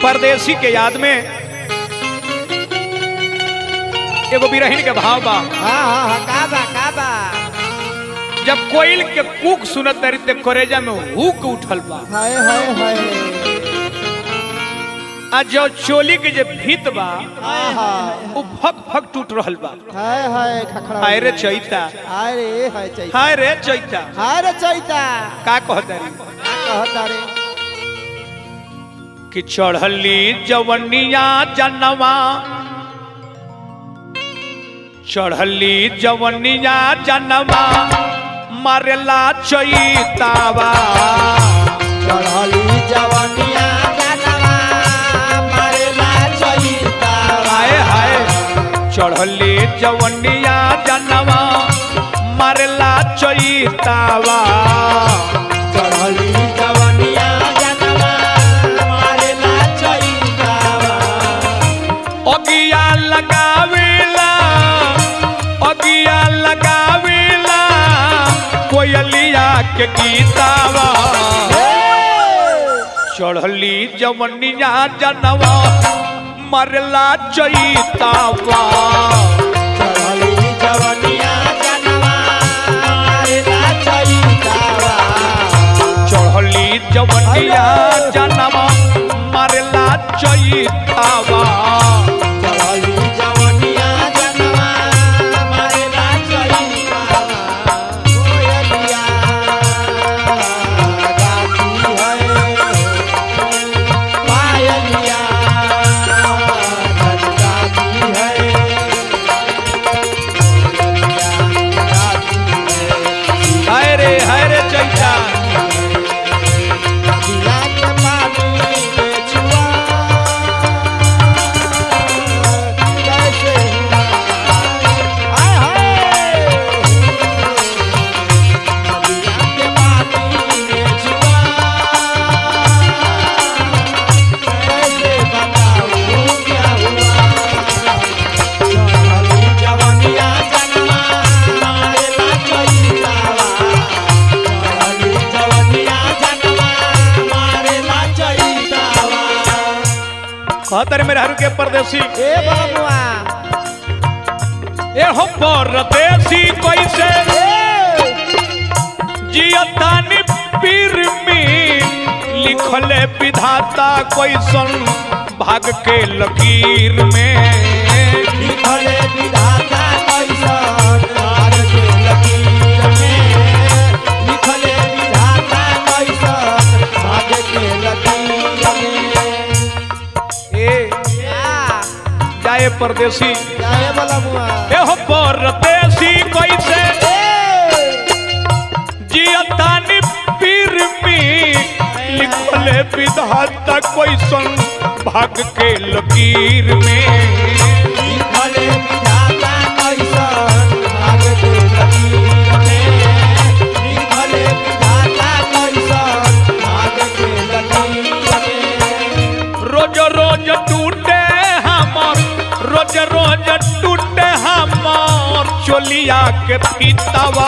परदेसी के याद में एगो बिरहिन के भाव बा हाँ हाँ हाँ का बा का बा जब कोयल के कूक सुनत रही ते करेजा में हुक उठल बा हाय हाय हाय आ जो चोली के जे भीत बा हाय हाय वो फक फक टूट रहल बा हाय हाय खखड़ा हाय रे चैता हाय रे हाय चैता हाय रे चैता हाय रे चैता का कहता रे का कहता रे कि चढ़ली जवनिया जनवा चढ़ली जवनिया जनवा मारेला चैतावा चढ़ली जवनिया जानवा मारेला चैता हाय हाय चढ़ली जवनिया जनवा मारेला चैतावा चढ़ली जवनिया जानवा मारेला चैतावा अगिया लगावेला अगिया लगावेला कोयलिया के गीतावा चढ़ली जवनिया जनवा मरला चैतावा चढ़ली जवनिया जानवा मारेला चैतावा चढ़ली जवनिया जनवा मरला चैतावा चढ़ली जवनिया जानवा मारेला चैतावा कोयलिया गाती है पायलिया गाती है हाय रे हाय रे चैता जिया के पानी में छुआ कैसे हुआ हाय हाय जिया के पानी में छुआ कैसे बताऊं क्या हुआ चढ़ली जवनिया जनवा मारेला चैतावा चढ़ली जवनिया जनवा मारेला चैतावा कहतर मेरे हरू के परदेसी ए बाबुआ ए हो परदेसी कैसे जियतानी पीर में लिखले विधाता कैसन भाग के लकीर में लिखले विधाता कैसन भाग के लकीर में लिखले विधाता कैसन भाग के लकीर में ए आ जाए परदेसी जाए वाला मुआ ए हो परदेसी कैसे जियतानी पीर में लिखले विधाता कैसन भाग के लकीर में लिखले विधाता कैसन भाग के लकीर में लिखले विधाता कैसन भाग के लकीर में रोज रोज टूटे हमर रोज रोज टूटे हमर चोलिया के फीतावा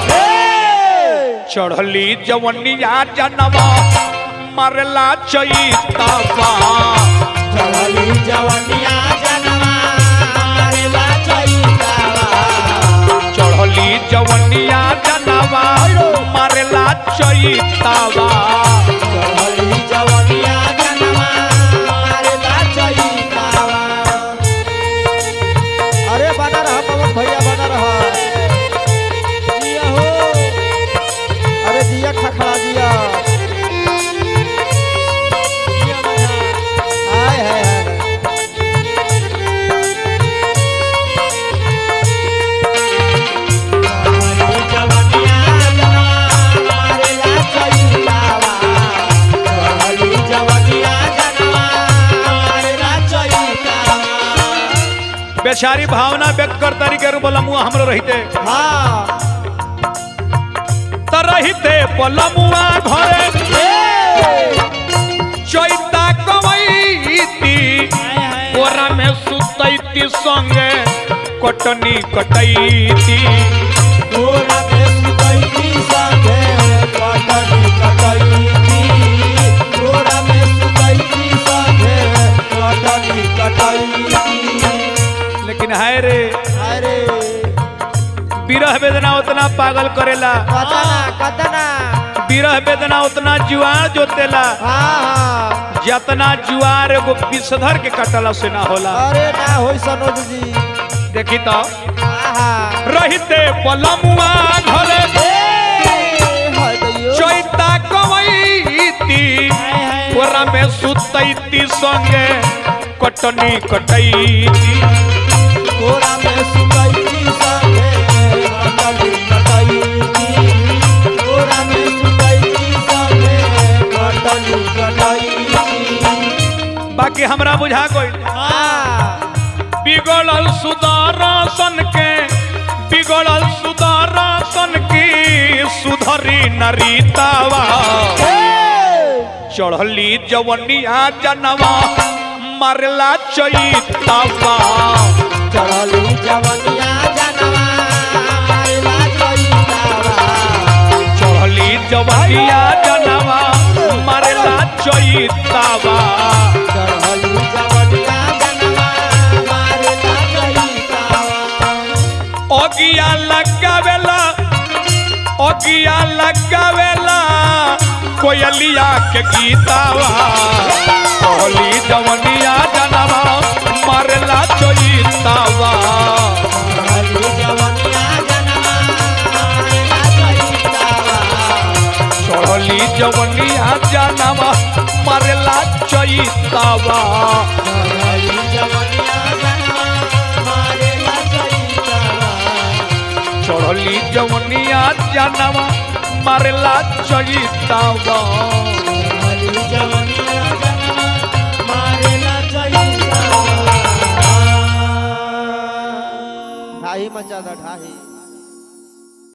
चढ़ली जवनिया जनवा मरला चैतावा चढ़ली जवनिया जनवा मारेला चैतावा चढ़ली जवनिया जनवा मरला चैतावा चढ़ली जवनिया जनवा मारेला चैतावा अरे बना रहा पवन भैया बना रहा जिया हो अरे जिया खखड़ा जिया जिया बना हाय हाय हाय चढ़ली जवनिया जनवा मारेला चैतावा चढ़ली जवनिया जनवा मारेला चैतावा बेचारी भावना व्यक्त कर तारी के बोला मुआ हमरो रहते हाँ त रहते पलमुआ घरे चैता कवैती कोरा में सुतैती संगे कटनी कटैती तोरा में सुतैती संगे कटनी कटैती तोरा में सुतैती संगे विरह वेदना उतना पागल करेला कतना कतना विरह वेदना उतना जुआर जोतेला हाँ हाँ जतना जुआर एगो विषधर के कटला से ना होला अरे ना होई सनोज जी देखी तो हाँ हाँ रहिते पलमुआ घरे ए, हाय दैयो। चैता कवैती कोरा में सुतैती संगे कटनी कटैती कोरा में सुतैती संगे कटली कटैती कोरा में सुतैती संगे कटली कटैती बाकी हमरा बुझा गइल हाँ बिगड़ल सुदर्शन के बिगड़ल सुदर्शन की सुधरी नरीतावा चढ़ली जवनिया जनवा मरला चैतावा चढ़ली जवनिया जनवा मारेला चैतावा चढ़ली जवनिया जनवा मरला चैतावा चढ़ली जवनिया जनवा मारेला चैतावा अगिया लगावेला अगिया लगावेला कोयलिया के गीतावा कहली जवनिया जनवा मरला चैतावा चढ़ली जवनिया जनवा मारेला चैतावा चढ़ली जवनिया जनवा मरला चैतावा चढ़ली जवनिया जनवा मारेला चैतावा चढ़ली जवनिया जनवा मरला चैतावा चढ़ली जवनिया जनवा मारेला चैतावा ढाही मचा दा ढाही